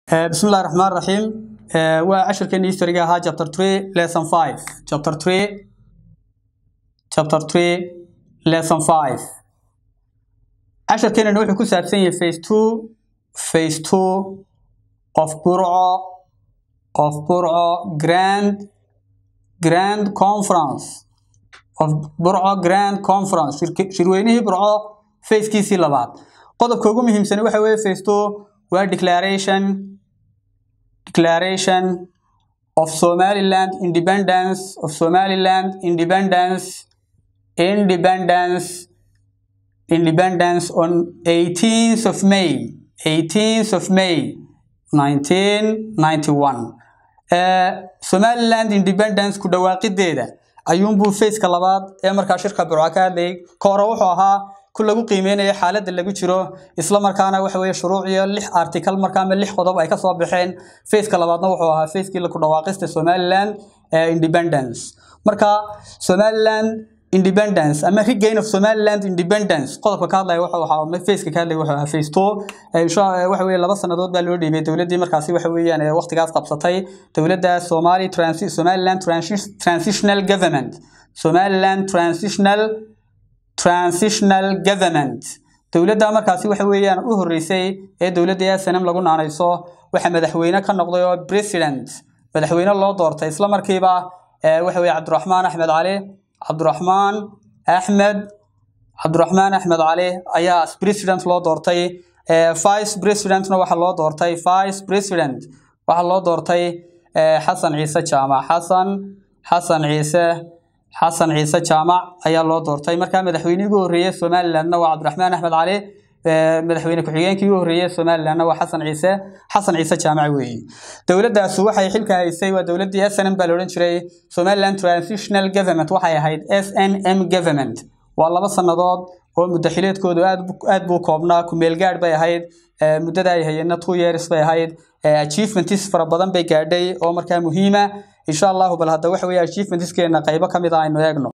بسم الله الرحمن الرحيم وعشر كان يسترجع ها chapter 3 lesson 5 chapter 3 chapter 3 lesson 5 عشر كان نوحي كو سابسن phase 2 phase 2 of Burco of Burco Grand Grand Conference of Burco Grand Conference shirweynihii Burco phase kiisii labaad qodobka ugu muhiimsan waxa weeye phase 2 waa declaration declaration of Somaliland independence of Somaliland independence independence independence on 18th of May 18th of May 1991 uh, Somaliland independence ku dhawaaqideeda ayuunbuu faceka labaad ee markaa shirka burca ka hadlayay ka hore wuxuu ahaa ku lagu qiimeynaya xaaladda lagu jiro isla markaana waxa weeye shuruuc iyo lix article markaa ama lix qodob ay ka soo baxeen faceka labaadna wuxuu ahaa facekii ku dhawaaqista Somaliland ee independence marka Somaliland independence ama regain of Somaliland independence qodobka ka hadlaya wuxuu ahaa faceka ka hadlaya wuxuu ahaa face 2 insha waxa weeye laba sanadood baa loo dhiibay dawladdii markaasi waxa weeyaan ee waqtigaas qabsatay dawladda Somali Transi Somaliland Transitional Government Somaliland Transitional transitional government dawladda markaasi waxa weeyaan u horeysay ee dawladda SNM lagu naanayso waxa madaxweyne ka noqday oo president madaxweyne loo doortay isla markiiba waxa weeye Cabdiraxmaan Axmed Cali Cabdiraxmaan Axmed Cabdiraxmaan Axmed Cali ayaa president loo doortay vice presidentna waxa loo doortay vice president waxa loo doortay Xasan Ciise Jaamac Xasan Xasan Ciise xasan ciise jaamac ayaa loo doortay markaa madaxweynihii ugu horreeyay somalilandna waa cabdiraxmaan axmed cali madaxweyne ku-xigeenkii ugu horreeyay somalilandna waa xasan ciise xasan ciise jaamac weeye dowladdaasi waxay xilka haysay waa dowladdii s n m baa la odhan jiray somaliland transitional government waxay ahayd s n m government waa laba sannadood oo muddaxileedkoodu aad aad buu koobnaa ku-meel gaadh bay ahayd muddada ay hayeenna two years bay ahayd achievements fara badan bay gaadhay oo markaa muhiima insha allahu bal hadda waxa weeye achievementskeena qaybo ka mid ah aynu eegno